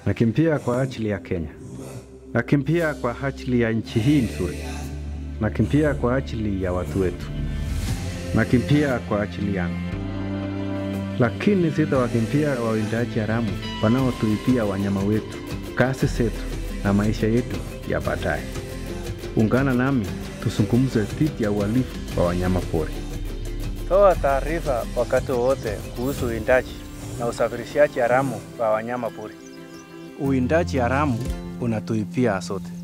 Nakimbia kwa ajili ya Kenya, nakimbia kwa ajili ya nchi hii nzuri, nakimbia kwa ajili ya watu wetu, nakimbia kwa ajili yangu. Lakini sitawakimbia wawindaji haramu wanaotuibia wanyama wetu, kazi zetu na maisha yetu ya baadaye. Ungana nami tuzungumze dhidi ya uhalifu wa wanyama pori. Toa taarifa wakati wowote kuhusu uwindaji na usafirishaji haramu wa wanyama pori. Uwindaji haramu unatuibia sote.